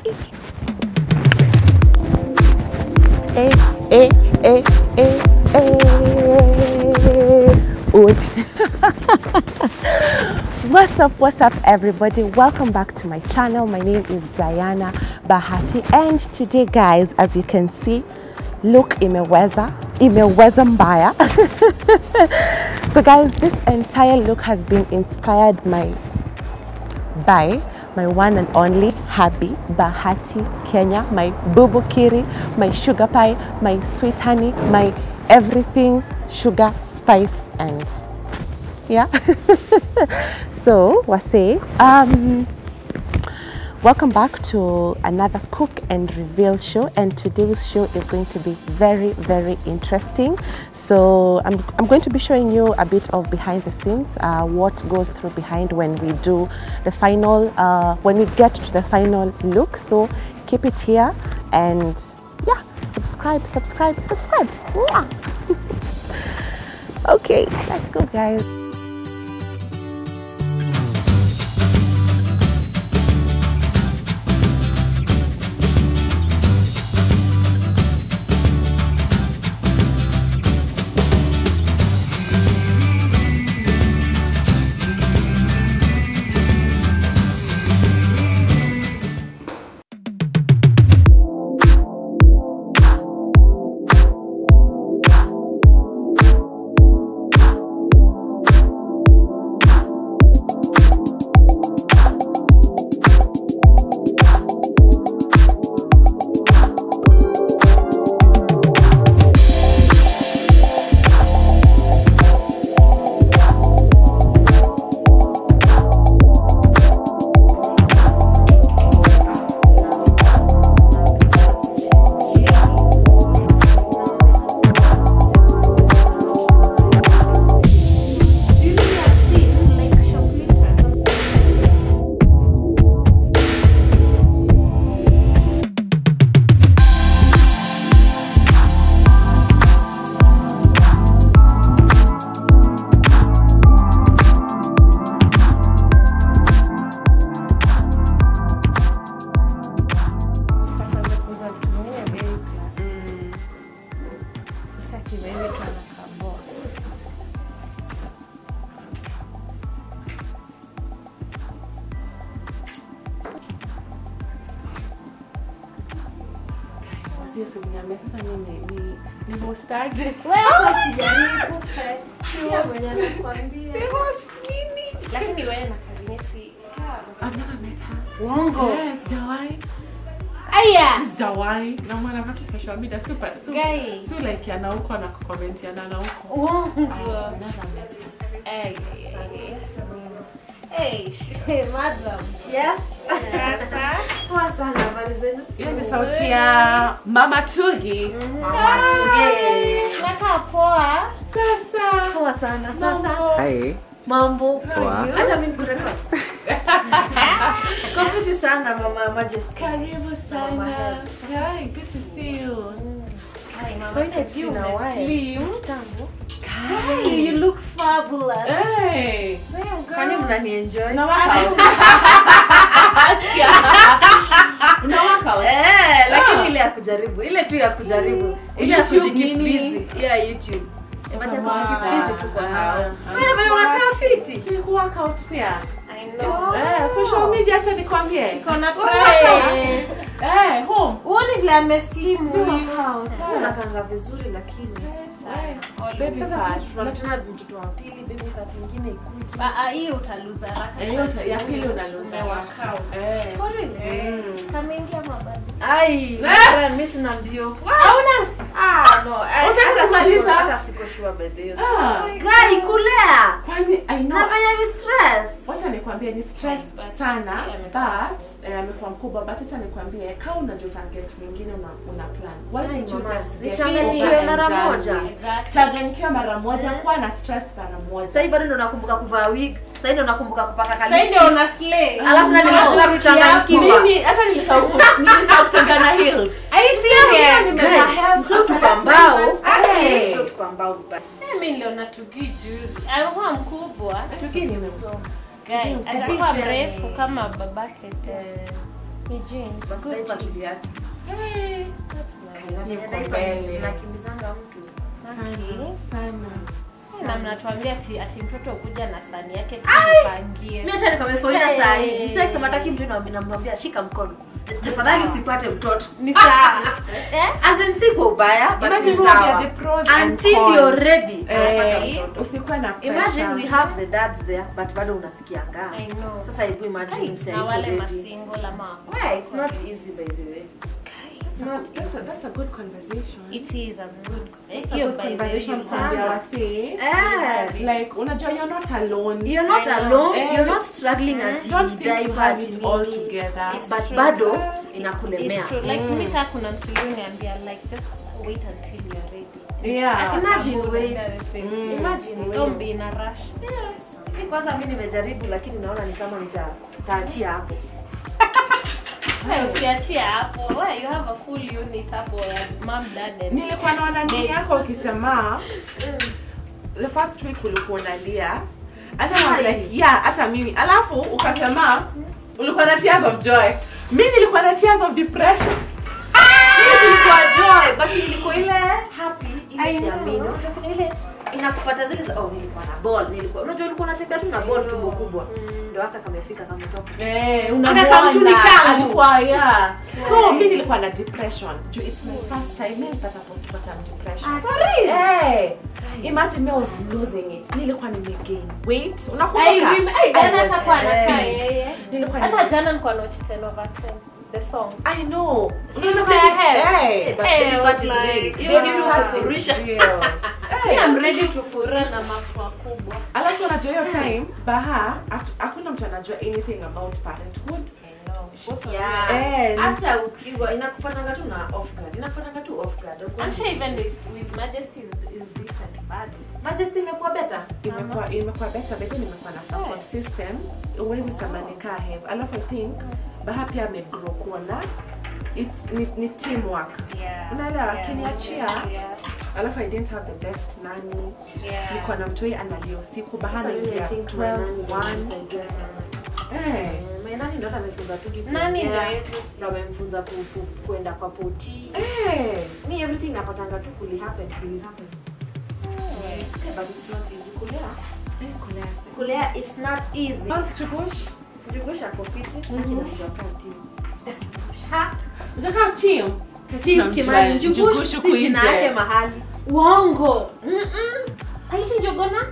Eh, eh, eh, eh, eh. Oot. what's up, what's up, everybody? Welcome back to my channel. My name is Diana Bahati, and today, guys, as you can see, look imeweza, imeweza mbaya. so, guys, this entire look has been inspired my by my one and only hubby Bahati Kenya, my bubu kiri, my sugar pie, my sweet honey, my everything sugar, spice, and yeah. so, Wase, um, welcome back to another cook and reveal show, and today's show is going to be very, very interesting. So, I'm, I'm going to be showing you a bit of behind the scenes, uh, what goes through behind when we do the final, uh, when we get to the final look. So, keep it here and yeah, subscribe, subscribe, subscribe. Mwah! okay, let's go, guys. lakini wewe na Karine si I've never met her. uongo Yes, Jawai. aya Jawai. Na mwana watu social media super. So, Guy. so like yana huko na comment yana na huko. uongo I've never met her. Ay, ay, ay. Hey, sh- madam. Yes. Sasa. Poa sana, habari zenu? Hiyo ni sauti ya Mama Tugi. Mama Tuge. Nakaa poa. Sasa. Poa sana. Sasa. Hi. Mambo. Poa. Acha mimi nikurekodi. Kofiti sana mama Majesty. Karibu Mama sana. Help. Hi, good to see you. Hi, mama. Fine, it's been a while. Slim. Hey, you look fabulous. Hey. Kwani mnani enjoy? Unawaka out. Unawaka out. Eh, lakini Ah. ile ya kujaribu, ile tu ya kujaribu, ile ya YouTube kujikeep nini? busy. Yeah, YouTube. Wacha Wow. kujikeep busy tu kwa hao. Ah, Wewe vile unakaa fiti. Si workout pia. I Eh, social media acha nikwambie. Kona Hey. Eh, home. Uone vile ameslim huyu. Workout. eh. Unakaanga vizuri lakini. Eh, baby Sasa fat. sisi tunataka mtoto wa pili, baby fat nyingine ikuje. Ah, ah, hiyo utaluza haraka. Eh, hiyo ta- ya pili unaluza. Eh. For real? Mm. Kameingia mabadi. Ai, Eh. friend, mimi sina mbio. Hauna? Ah, no. I- Unataka hata kumaliza? siko- Hata siko sure by the way. Ah. Gari kulea. Kwani I know. Nafanya ni stress. wacha nikwambie ni stress But, sana yeah, amekuwa but eh, amekuwa mkubwa but acha nikwambie kama unajua target mwingine una, una plan why Ai, don't you mama, just get nichanganyikiwe over and mara done moja. with? Exactly. changanyikiwa mara moja Eh. kuwa na stress mara moja Sasa hivi bado ndo nakumbuka kuvaa wig. Sasa hivi ndo nakumbuka kupaka Sasa kalipstick. ndio una slay. Alafu na No. nimeshinda kuchanganyikiwa. mimi hata nilisahau nilisahau kutengana heels Are you serious? nimevaa heels. Msio tupambao. Hey. Msio tupambao vibaya. Mimi niliona Tugi juzi. Alikuwa mkubwa. Tuki nimesoma. Guy, Mm, alikuwa pia mrefu ni- kama babake. Eh, Ni jeans. basi Gucci. diaper tuliacha Eh, Na venye Niko diaper mbele. zinakimbizanga mtu Okay. sana Na mnatuambia ati, ati mtoto ukuja na sani yake tujipangie. mi acha nikamefaulia Hey. saa hii sasa kisema taki mtu na namwambia shika mkono tafadhali usipate mtoto Ni sawa. eh? as in si kwa ubaya but Imagine ni we have sawa the pros and until cons. you're ready Eh, anapata mtoto usikuwe na imagine we pressure. have the dads there but bado unasikia ngaa I know. sasa hebu imagine msee na yuko wale ready masingle ama wako- yeah it's not easy by the way it's not That's a, easy that's a good conversation. It is a good It's a hiyo good by the way conversation you kuambia sana. wasee. eh Like, unajua you're not alone. you're not I know. alone Eh, you're not struggling ati don't think you diaper have ati it all nini. together. It- but true. bado It's inakulemea true. Like mimi kaa kuna mtu yule niambia like just wait until you're ready. Yeah. Imagine Kabla wait. uende the same. Mm. Imagine Don't wait. be in a rush. Hii kwanza mi nimejaribu lakini naona ni kama nita- nitaachia hapo Wewe usiachie hapo. Wewe you have a full unit hapo ya mom dad and nilikuwa naona nini yako ukisema the first week ulikuwa unalia and then I was like yeah hata mimi alafu ukasema ulikuwa na tears of joy mi nilikuwa na tears of depression ilikuwa joy but ilikuwa ile happy I ile know. siamini unajua kuna ile inakupata zile za oh nilikuwa na ball nilikuwa unajua ulikuwa unatembea tu na ball tumbo kubwa ndio haka kamefika kametoka Eh, Aka unamwona, kamtuni kangu. alikuwa yeah so mi nilikuwa na depression juu it's my first time mi nilipata postpartum depression for real Eh, imagine me I was losing it nilikuwa nimegain weight I unakumbuka remember I I jana was hata kwa anakaa big. yeye. Nilikuwa Hata nime- jana nilikuwa note 10 over 10 the song. I know. See, look at your hair. Eh, but Eh, baby I fat was is like, real. you Hiyo baby kitu fat is kufurisha. real. Me, Eh, I'm ready to fura na mapua kubwa. alafu unajua hiyo time baha hatu- hakuna mtu anajua anything about parenthood I know. Both of Yeah. Eh, ni- hata ukiwa inakufananga tu na off guard inakufananga tu off guard Uko- I'm sure even with, with Majesty is, is different bad. majesty imekuwa better imekuwa imekuwa better baby nimekuwa na support system uwezi sema nikaa have alafu i think baha pia amegrow kuona it's ni, ni teamwork Yeah. Unaelewa, Yeah. akiniachia, Yeah. alafu i didn't have the best nani Yeah. niko na mtoi analia usiku baha Sasa mimi I naingia think 12 my nanny ndio 1 amenisaidia sana. eh My nanny ndo hata amefunza tu kitu Nani kuongea, ndio yetu? ndo amemfunza ku- ku- kuenda kwa poti eh mi everything napatanga tu kuli happen kuli happen Yeah. Okay, but it's not easy kulea eh kulea si- kulea is not easy Bounce to bush Njugusha ako fiti lakini najua kaa team. Ha, Unataka team team Kimani Njugush Njugush huku si jina nje. yake mahali Uongo. Mm-mm. Haiti njogona?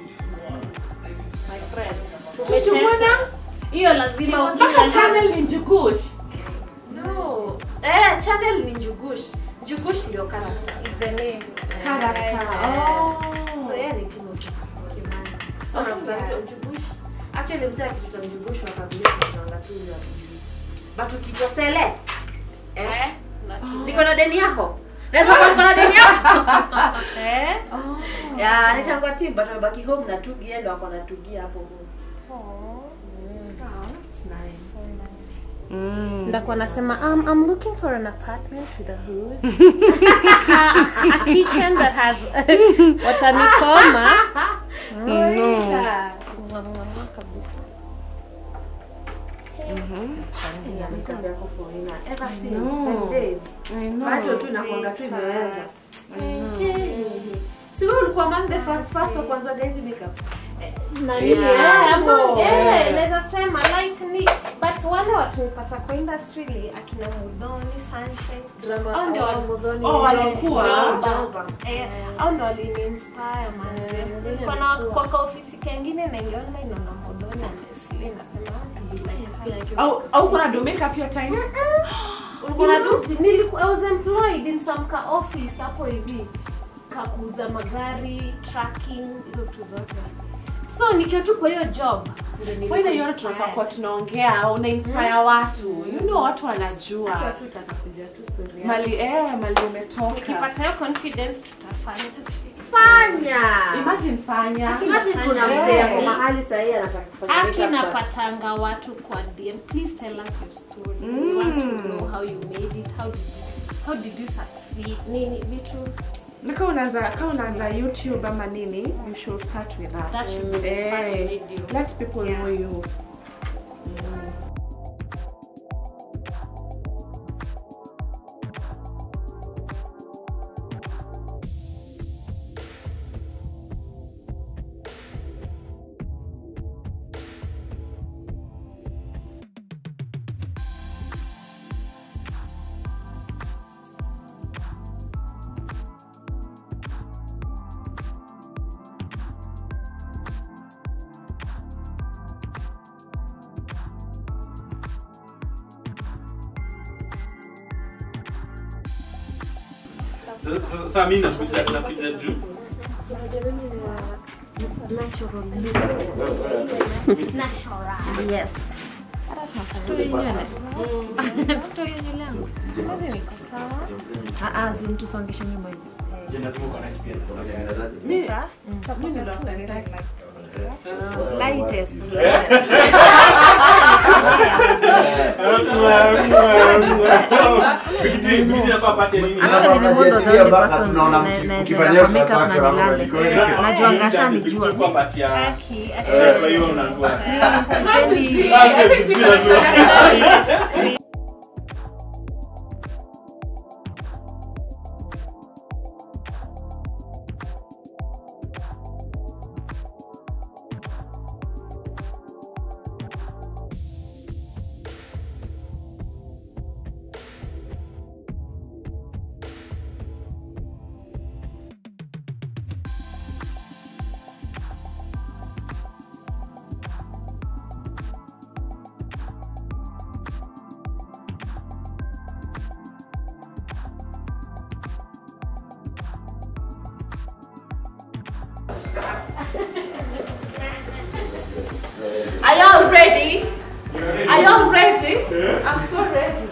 My friend. Umecheza. Hiyo lazima mpaka ufike channel ni njugush no eh channel ni Njugush Njugush ndio character is the name. character Yeah. oh so yeye ni Timothy Kimani so Oh, unakuta yeah. mtu Njugush actually mzee akituta Njugush wa kabila tunaanga tu ya kujui but ukitwa Sele eh niko na deni yako naweza kuwa niko na deni yako Eh? ya nitangwa team but amebaki home na tugi yeye ndo ako na tugi hapo home that's nice ndakuwa nasema um, I'm looking for an apartment with a hood a, a kitchen that has watanikoma Yeah. Mwamwamwa kabisa Yeah, nikwambia kwa foreigner. Ever since know. five days. I know. Bado tu nakuanga tu imeweza. Si wewe ulikuwa among the first first wa kwanza daisy makeup? nani Yeah. yeah, hapo Yeah. yeah, naweza sema like ni but wale watu nipata kwa industry ni akina Mudhoni Sunshine Drama Hao ndio au wali- Muthoni, Oh, walikuwa. Jomba, Jomba. Eh, au ndo waliniinspire manze. Nilikuwa na kwa ka ofisi kengine naingia online naona Mudhoni honestly nasema "Ah, to be like her." au au kuna do makeup hiyo time Ulikuwa na do? Imagine, niliku- I was employed in some ka office hapo hivi kakuuza magari tracking hizo vitu zote so nikiwa tu kwa hiyo job ndio nilikuwa Whether yote inspired. tunafaa kuwa tunaongea una inspire watu you know watu Akiwa wanajua tu utaka kujua tu story yako. mali eh mali umetoka nikipata hiyo confidence tutafanya Fanya. imagine fanya Imagine kuna Yeah. mzee ako mahali sahii anataka kufanya aki makeup, but- napatanga watu kwa dm please tell us your story we want to know how you made it how did you, how did you succeed nini vitu na kama unaanza kama unaanza youtube ama nini you should start with that, That should be the Eh, first video. let people Yeah. know you Sasa- sasa mimi nakuja nakuja juu Yes. tusongeshe nyuma hivi Je, lazima uko na experience. Mi- mi niliwapenda. lightest Bigiji- Bigiji anakuwa apate nini? Alafu Actually, ni modo unajiachilia the only mpaka person tunaona na- na- ukifanyia na- makeup transaction na hapo nilale. jikoni. Najua ngasha nijua. Bigiji kuwapatia- Aki, Eh, kwa hiyo unajua. Sipendi- Sasa Bigiji unajua. Are y'all ready? Are y'all ready? I'm so ready.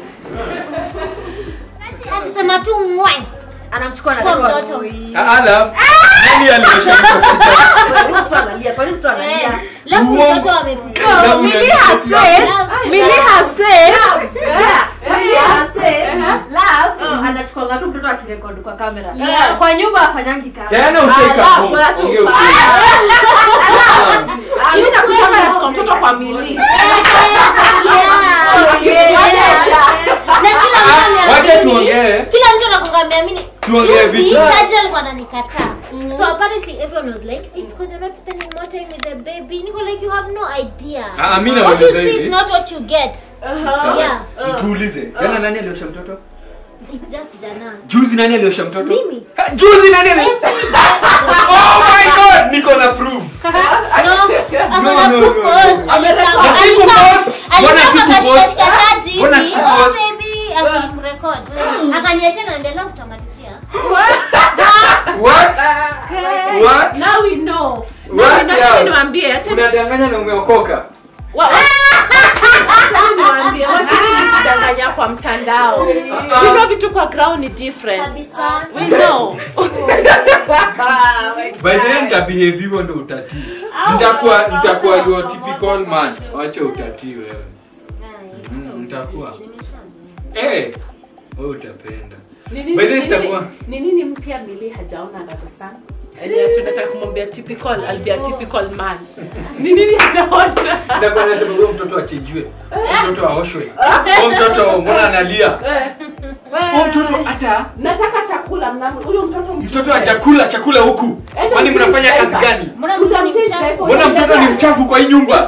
akisema tu mwai anamchukua na kwa record. mtoto Ala, nani aliosha mtoto? Huyu mtu analia kwa nini mtu analia Eh, lafu Uongo. mtoto amepita So, Millie has said Millie has said yeah, Millie has said love anachukuanga tu mtoto akirekodi kwa kamera Yeah. kwa nyumba afanyangi kamera Diana usheka Ala, home. bora tu Ongea ufanye. ukweli. Ah, mi nakuja hapa nachukua mtoto kwa mili. na kila mtu Ah, Wacha ameamini tuongee. kila mtu anakuanga ameamini Tuongee Juzi, vitu. Taja alikuwa ananikataa so apparently everyone was like it's because you're not spending more time with the baby niko like you have no idea Ah, mimi what you nauliza see is hivi. not what you get Sawa. yeah Tuulize. Tena nani aliosha mtoto? it's just jana Juzi nani aliosha mtoto? Mimi. Ha, Juzi nani ali... Every day. Oh my god, niko na proof. No, ako No, na no, proof no, cause no. alikam- Na siku alikam- post. Mbona alikam siku akashika post? taji Mbona hivi, siku oh, post? baby, akimrecord. akaniachia na ndio leo tutamalizia What? What? Now we know. What? Now Yeah. niwaambie, acha ni- Unadanganya na umeokoka. wa- acha niwaambie, wacha kujidanganya kwa mtandao. Ah. You know vitu kwa ground ni different. kabisa We know. By the end nitabehave hivyo ndo utatii. Nitakuwa nitakuwa your typical man. Wacha utatii wewe. Mm, nitakuwa. Eh, wewe utapenda. Ni nini- By the way, ni nini- sitakuwa- ni nini mpya mili hajaona under the sun? Yaani tunataka kumwambia typical, I'll be a typical man. Ni nini hajaona? Nitakuwa nasema huyo mtoto achinjiwe. Huyo mtoto aoshwe. Huyo mtoto mbona analia? Huyo mtoto hata nataka chakula mna huyo mtoto mtoto hajakula chakula huku. Kwani mnafanya kazi gani? mbona mtu ni mchafu Mbona mtoto ni mchafu kwa hii nyumba?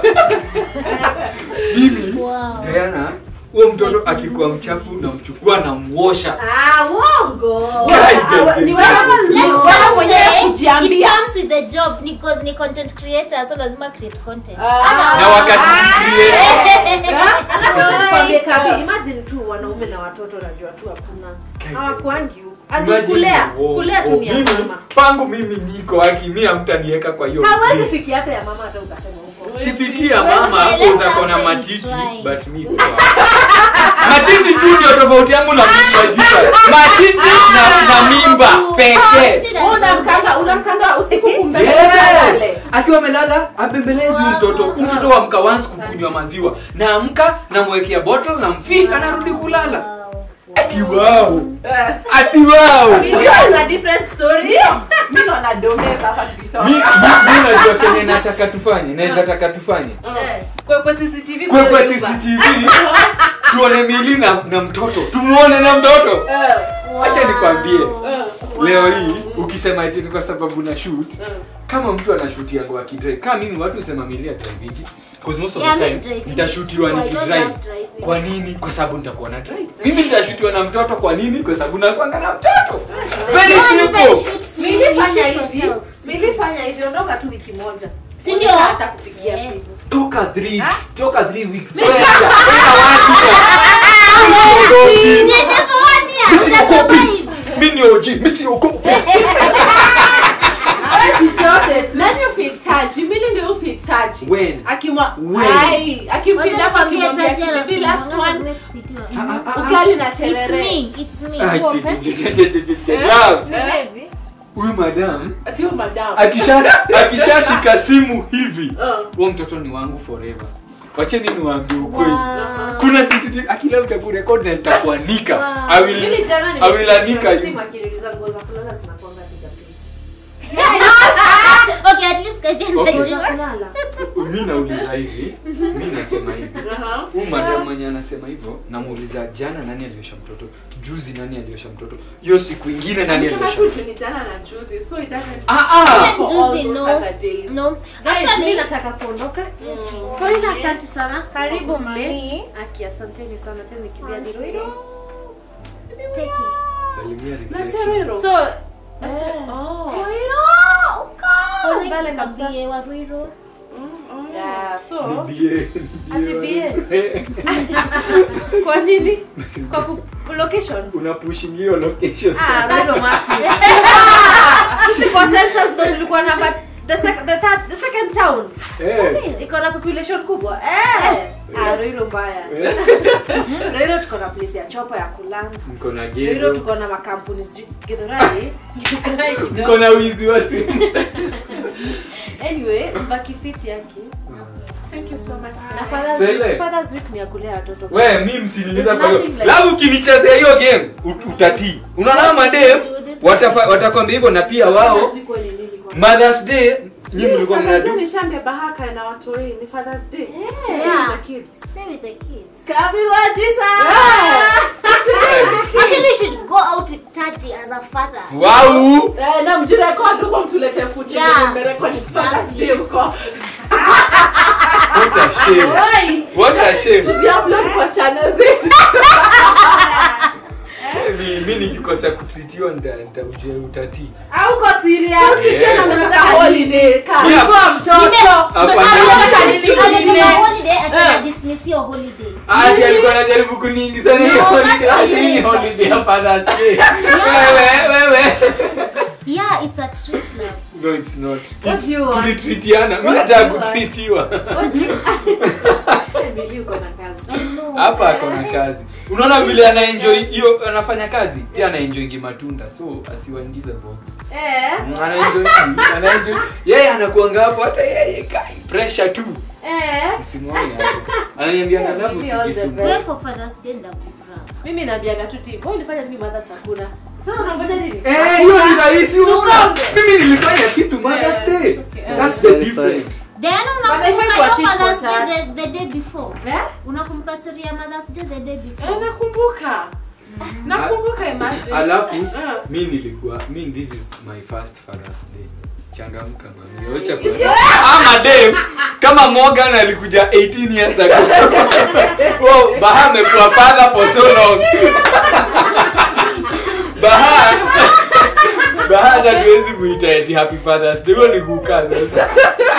Mimi Wow. Diana, huyo mtoto akikuwa mchafu namchukua namuosha. ah uongo Guy, guy, guy, ni guy. wewe Let's wewe just mwenyewe say it kujiambia. comes with the job because ni content creator so lazima create content Na wakati create Tukwambie kabi, imagine tu wanaume na watoto najua tu hakuna hawakuangi huku As in kulea kulea tu ni ya mama pangu mimi niko aki mi hamtaniweka kwa hiyo hawezi list. fikia hata ya mama hata ukasema huko sifikia Huwezi mama hapo kueleza uzako na sasa matiti try. but mi sio matiti tu ndio tofauti yangu na mimba jika matiti na, na mimba pekee unamkanga unamkanga usiku Yes. kumbele akiwa amelala abembelezi Wow. mtoto mtoto amka once kukunywa maziwa naamka namwekea bottle namfika narudi kulala ati wow ati wow Video is a different story mimi ndo nadomeza hapa mi tukitoka mi- mi najua kenye nataka tufanye naweza taka tufanye Eh, kwa kwa CCTV kwe kwa kwa nyumba. cctv tuone mili na, na mtoto tumuone na mtoto acha nikwambie leo hii ukisema eti ni kwa sababu na shoot kama mtu anashutia ngo akidrive kama mimi watu husema milia driviji because most of Yeah, the miss time driving. nitashutiwa I don't nikidrive love driving. kwa nini kwa sababu nitakuwa na drive mimi nitashutiwa na mtoto kwa nini kwa sababu nakwanga na mtoto very Don't even simple shoot you, Mili you fanya shoot hivi yourself. Mili fanya hivi ondoka tu wiki moja Si ndio? hata kupigia Eh. simu toka 3 toka 3 weeks Kwenda, kwenda wapi? Usiogopi. Niende for one year, Usiogopi. utasurvive. mi ndio G, mimi siogopi. nani ufitaji mili ndio ufitaji When? akimwa When? ai akimfinda hapo akimwambia kibibi last one Ah, ah, ah. ukali na It's terere me, it's me. Ah, ti- ti- ti- ti- ti- ti- ti- Love. Eh, Huyu madam ati huyu madam akisha akishashika simu hivi Uh. huo mtoto ni wangu forever wacheni niwaambie ukweli Wow. kuna CCTV akila utakurekod na nitakuanika Wow. I will- Mimi jana I will anika you. nimesikia akiniuliza nguo za kulala zinakuanga ni za pili. Okay, at least kaja Okay. najua. Kulala. mi nauliza hivi mi nasema hivi Aha. huu madam mwenye anasema hivyo namuuliza jana nani aliosha mtoto juzi nani aliosha mtoto hiyo siku ingine nani Amesema aliosha tu juu ni jana na juzi so it doesn't Ah, ah. for Juzi, all those no. other days. No. Guys, mimi Actually, nataka kuondoka. Kwa hiyo asante sana. Karibu, kwa kuslay. mami. Aki asanteni sana tena nikimbia Diroiro. take it. salimia Na reflection. Serero. So, Oh. Pole mbele kabisa. Kabie wa Ruiru. yeah, so Bie. Ati bie. kwa nini? Kwa ku location. unapushingio location Ah, bado massive. Sisi kwa census ndo tulikuwa namba the, sec- the, third, the second town Eh. iko na population kubwa eh. Ah, Ruiru mbaya. Eh. Ruiru tuko na place ya chopa ya kulanga. mko na Ruiru gedo tuko na makampuni sijui Githurai. Githurai mko kidogo. na wizi wa simu Anyway, mbaki fit yake. Thank you so much. Na Father's Sele. Week, Father's Week ni ya kulea watoto. we mi msiniuliza There's kwa hiyo nothing like- labda ukinichezea hiyo game ut- utatii unaona madem watafa- watakwambia hivyo na pia wao Father's Week ni nini kwa? mothers day nyinyi mlikuwa Father's Day mnadu ni shambe bahaka na watoi ni Father's Day. Yeah. The kids. Stay with the kids. Kabi wajisa. Actually, you should go out with Taji as a father. wow Eh, na mjirekodi huko mtulete footage Yeah. yenye mmerekodi Father's Day huko. what a shame what a shame Tuziupload kwa channel zetu. mi mi nikikosa kutritiwa nda nitaujia utatii Hauko serious. Yeah. Tena mnataka holiday. Kaa. Yeah. Kwa mtoto. Afadhali- Anataka holiday, atana dismiss your holiday. Ati alikuwa anajaribu kuniingiza na hiyo No, holiday. that's Ati hii ni holiday. holiday ya Father's Day. Wewe, wewe. Yeah, it's a treat love. No, it's not. What It's- do you want? tulitritiana mi What nataka do you want? kutritiwa Emily uko na kazi. I know. hapa akona kazi unaona vile anaenjoy hiyo anafanya kazi pia anaenjoyingi matunda so asiwaingize box Eh. anaenjoy anaenjoy yeye anakuanga hapo hata yeye kai pressure tu Eh. msimuone hapo ananiambia Yeah, ngalabu maybe all the sijisumbue Wewe for Father's Day ndakudra. Mimi naambiaga tu team. Wewe ulifanya mimi mother sakuna. Sasa unangoja nini? Eh, hiyo ni rahisi unaona. Tusonge. mimi nilifanya kitu Mother's Day that's the difference Diana, But I find unakumbuka what hiyo it for Mother's Day that. the, the day before? Eh? Unakumbuka story ya Mother's Day the day Eh, before? nakumbuka. Nakumbuka imagine. alafu Eh. mi nilikuwa mi this is my first father's day changamka mami wacha kwa ama dem kama Morgan alikuja 18 years ago wow baha amekuwa father for so long baha baha hata tuwezi kuita eti happy father's day huo ni kukaa sasa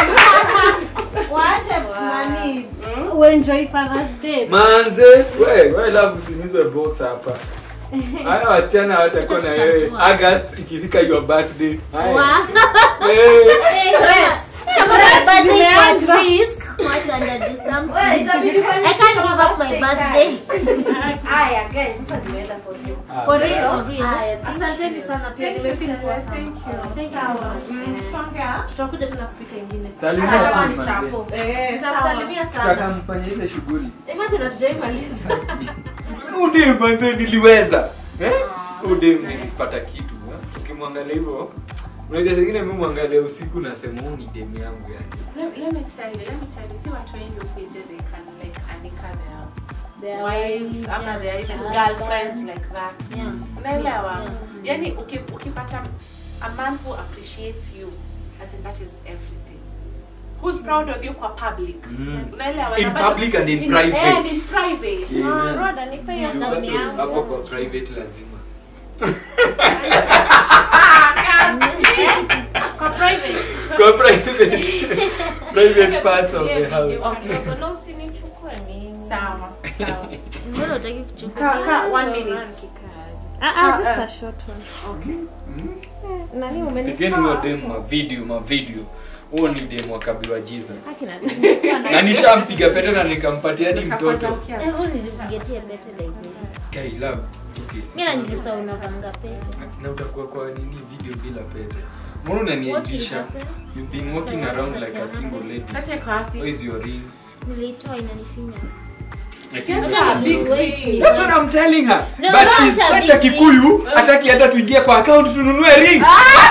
Waache nani uenjoy Father's Day. manze we we love usinizwe box hapa haya wasichana hawatakuwa na wewe Tutajua. august ikifika your birthday haya Wow. Eh. Hey, kama- kama my birthday iko at risk, wacha ndadu something. Wewe itabidi fanye I can't give up my birthday. Haya guys, sasa nimeenda for you. For real, for real. Haya, asanteni sana pia nimefeel poa sana. Thank you. Thank you so much. Mm, songea. Tutakuja tena kupika ingine. Salimia Hata kama team ni manze. chapo. Eh, sawa. Nitamsalimia Tutaka sana. mfanye ile shughuli Imagine hatujaimaliza. udem manze niliweza eh? udem nilipata kitu eh? ukimwangalia hivyo unajua zingine mi mwangalia usiku nasema huu ni dem yangu yani Let, let me tell you, let me tell you, see what wengi upage they can like anika their Their wives wives, ama yeah. their even Yeah. girlfriends like that. Yeah. Unaelewa? Yeah. Yani uki- ukipata a man who appreciates you as in that is everything. Who's proud of you kwa public. Mm. Unaelewa? In Na bado- public and in in- private. and in private. Yeah. Roda, nipe hiyo sauti yangu. hapo kwa private lazima Kwa private. kwa private private parts of the house Okay. Na usinichukue mimi. Sawa, sawa. Mbona hutaki kuchukua? Ka- ka- one minute. Ah, ah, just a short one. Okay. Nani umenipa? pigeni huyo dem ma video ma video huo ni dem wa kabiwa jesus Akina nilikuwa na- na nishampiga pete na nikampatia hadi Kwanza mtoto ukia- Hebu nijipigetie bete like this. Guy, love. Okay, Mimi najilisa unavanga pete. na utakuwa kwa nini video bila pete mbona What is unaniaibisha happening? you've been walking around like a single lady Kati yako wapi? where is your ring Nilitoa inanifinya. Like, Yes, you- a big Wait, ring. That's what I'm telling her. No, But no, she's it's a such a big Kikuyu, hataki hata tuingie kwa account tununue ring.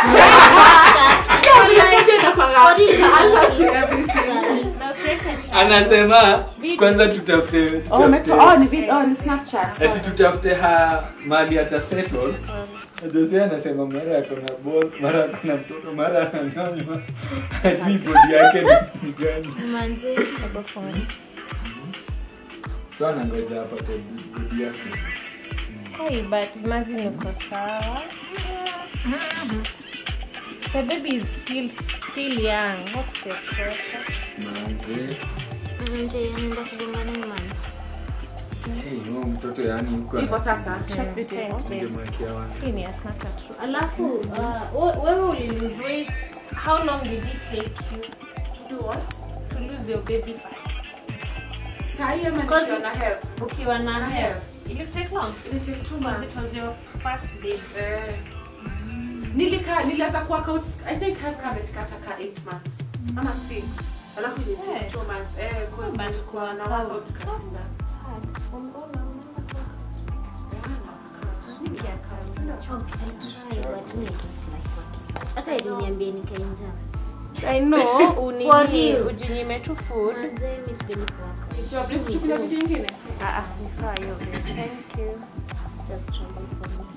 What is Answers to everything. Na usiweke Anasema kwanza tutafute Oh, umeto- tutafute- oh, ni vid- oh, ni Snapchat. ati tutafute ha mali ata settle. Jose anasema mara ako na ball, mara ako na mtoto, mara ananyonywa. Hajui body yake ni- ni gani. Manze, baba phone. So anangoja apate body yake. Hey, but imagine uko sawa. The baby is still still young. What's your pressure? Manze. Nje anaenda kugongana ni manze. Hey, huyo mtoto yani yuko Hivyo ana- sasa, short video. Thanks, babes. Ningemwekea wapi? Hii ni ya Snapchat tu. Alafu uh, we- wewe ulilose weight. How long did it take you To do what? to lose your baby fat? Saa hii ama Because- nikiwa na health? Ukiwa na Na hair. hair. Will it take long? It take two Because months. it was your first baby. Eh. nilika nilianza kuwork out i think have kama imefika hata ka 8 months ama 6 alafu ile Eh. take 2 months eh cause But nilikuwa na how- workout kabisa hata iliniambia nikainja I know, For unini, real. ujinyime tu food. manze mi sipendi kuwaka Job, nikuchukulia vitu vingine Ah, ah, ni sawa hiyo babe. Thank you. just trouble for me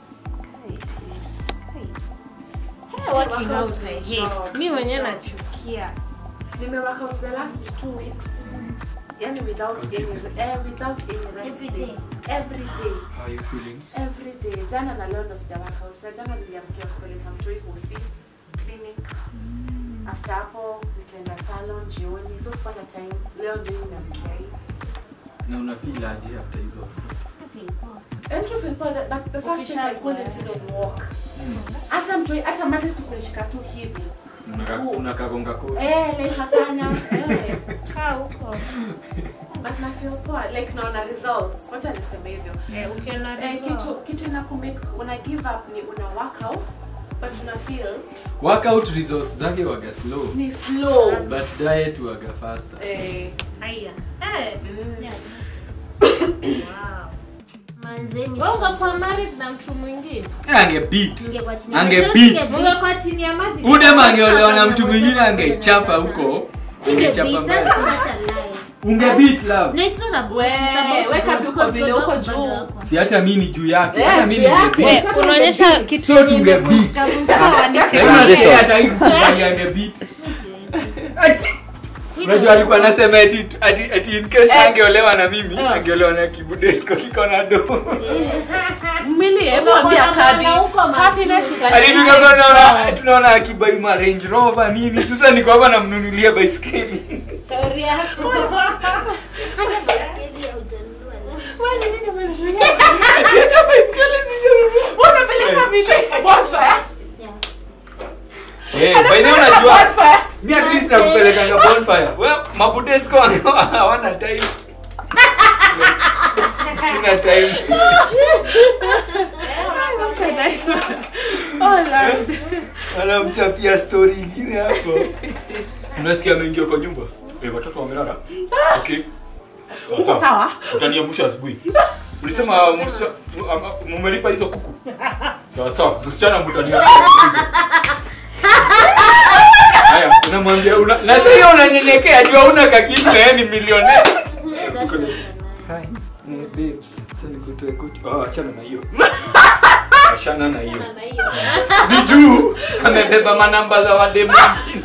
Hey, working out Workout I ni hate. job. Mi mwenyewe nachukia. nime work out the last 2 weeks yani without any Consistent. eh, without any rest Every day day. every day How are you feeling? every day jana na leo ndo sija work out na jana niliamkia kupeleka mtoi hosi clinic after hapo nikaenda salon jioni so sipata time leo ndio nimeamkia hii Na una feel aje after hizo? And to feel poor, but the first thing I couldn't even walk. Hata mtoi, hata mattress kunishika tu hivi. Unaka- Unakagonga koo. Eh, like hapana. Eh. Kaa huko. But na feel poor, like naona results. Wacha niseme hivyo. Eh, ukiona Eh, result. kitu kitu inakumake una give up ni una work out but una feel Workout results zake waga slow. ni slow. But diet waga faster. Eh, Haya. Eh, Yeah. wow. manze mi Wewe ungekuwa married na mtu mwingine Ange beat. Ningekuwa chini Ange ya- beat. Singe ungekuwa chini ya maji Udem angeolewa na mtu mwingine angechapa huko. Singe Angechapa beat, mbaya that's sana. such a lie. Unge beat love. No, it's not about- We, it's about weka God, tu because vile God uko wako juu. bado wako. Si hata mimi ni juu yake. Eh, Hata mimi juu ni yake. beat. Eh, unaonyesha kitu So yenye tunge imevunjika beat. vunjika kwa Lakini niche. yeye hata hikubali ange beat. Mi siwezi. Ati Unajua alikuwa anasema ati ati ati in case angeolewa na mimi, angeolewa na kibudesko kiko na do. Mimi hebu ambia Kabi. Happiness is a Hadi tukakuwa tunaona tunaona akibai ma Range Rover nini. Sasa niko hapa namnunulia baiskeli. Shauri yako. Hata baiskeli haujanunua leo. Ati hata baiskeli sijanunua. Unapeleka vile bonfire. Eh, by the way unajua Bonfire. mi at least nakupelekanga bonfire. Well, mabudesko hawana time. Sina time. That's a nice one. Oh Lord. anamchapia story ingine hapo unasikia ameingia kwa nyumba eh, watoto wamelala okay Sawa, Uko sawa. sawa? utaniamsha asubuhi ulisema msichana- mu- ama- mumelipa hizo kuku sawa sawa msichana mtaniamsha asubuhi. haya unamwambia una, na sasa hiyo unanyenyekea jua una kakitu na yeye ni milionea That's not a lie. Hi, eh, babes, acha nikutoe kutu. Oh, achana na hiyo. Achana na hiyo. Ni juu amebeba manamba za wademu wengine.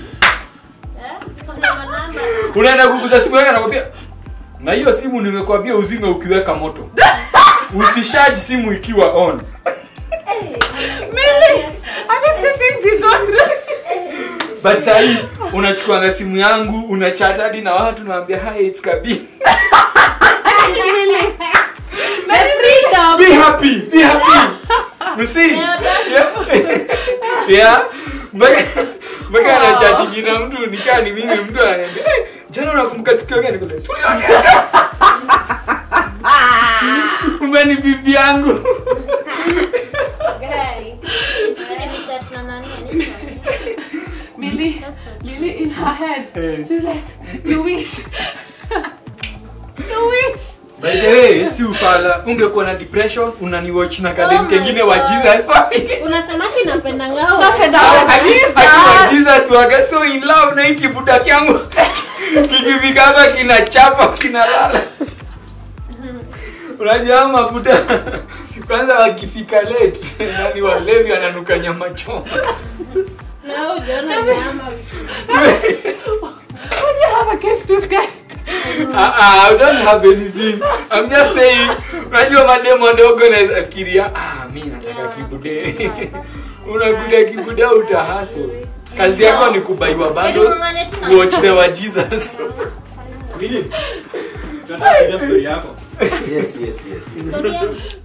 Unaenda kuguza simu yake anakwambia na hiyo simu nimekwambia uzime ukiweka moto. Usishaji simu ikiwa on. Really? Are these the things you go through? But sasa hii unachukuanga simu yangu, unachat hadi na watu naambia hi it's Kabi. The freedom. Be happy, be happy. msi yeah yeah mpaka mpaka anachatingi na mtu nikaa ni mimi mtu ananiambia "Eh, jana unakumbuka tukio gani kule tuliongea kumbe ni bibi yangu Guy. Juzi nilichat na nani, anaitwa- Lily, Lily in her head. She's like, you wish. you wish. by the way si ufala ungekuwa na depression unaniwatch na Oh kadem my kengine wa God. jesus family unasemaki napenda ngao Napenda Akiwa Jesus. Jesus waga so in love na hii kibuda kyangu kikifika hapa kinachapa kinalala unajua hao mabuda kwanza wakifika late nani walevi ananuka nyama choma na ujaona nyama Would you have against this guy? Ah, ah, I don't have anything. I'm just saying, unajua mademo ndogo naweza fikiria, ah, mi nataka Yeah, kibude. Unakuta kibude utahaso. Kazi yako ni kubaiwa bundles, Ng'ang'ane tu na- watch the wa Jesus. Mimi, tunataka kujua story yako. Yes, yes, yes. Sorry,